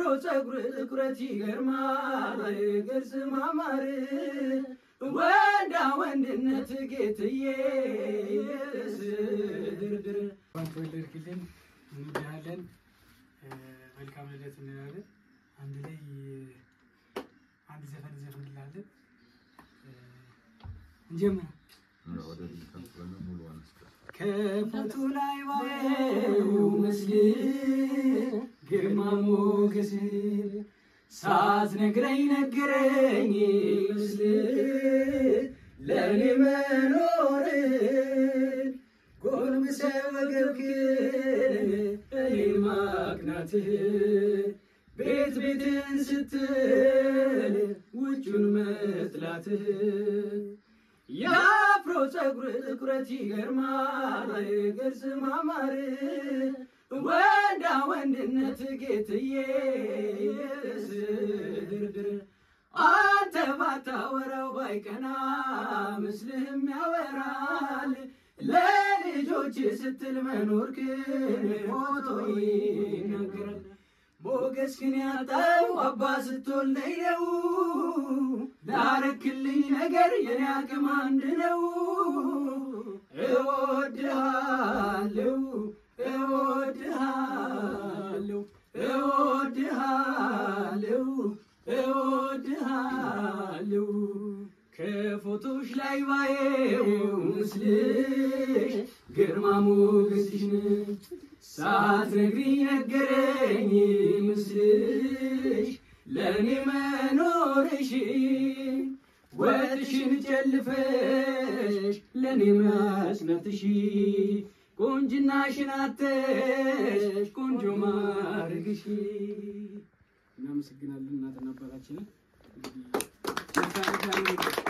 ፀጉር ጥቁረት ይገርማል ገጽ ማማር ወንዳ ወንድነት ጌትዬ ድርድር እንኳን ተወለድክልን እንወድሃለን። መልካም ልደት እንላለን። አንድ ላይ አንድ ዘፈን እንዘፍንላለን። እንጀምር። ከፎቶ ላይ ባየው ምስል ግርማ ሞገስ ሳትነግረኝ ነገረኝ ምስል ለእኔ መኖርን ጎንብሰ ወገብክን እኔን ማቅናትህ ቤት ቤትን ስትል ውጩን መጥላትህ የአፍሮ ፀጉር ጥቁረት ይገርማል ገጽ ማማር ወንዳ ወንድነት ጌትዬ ድርድር አንተ ባታወራው ባይቀና ምስልህም ያወራል ለልጆች ስትል መኖርክን ፎቶ ይናገራል ሞገስ ግን ያጣው አባ ስትወልደኝ ነው ላረክልኝ ነገር የኔ አቅም አንድ ነው እወድሃለሁ እወድሃለሁ እወድሃለሁ እወድሃለሁ ከፎቶሽ ላይ ባየው ምስልሽ ግርማ ሞገስሽን ሳትነግሪኝ ነገረኝ ምስልሽ ለእኔ መኖርሽ ወጥሽን ጨልፈሽ ለእኔ መስነትሽ ቁንጅናሽን አተሽ ቆንጆ ማድረግሽ እናመሰግናለን እናትና አባታችንን። እንግዲህ መልካም ቀን ይሁንልህ።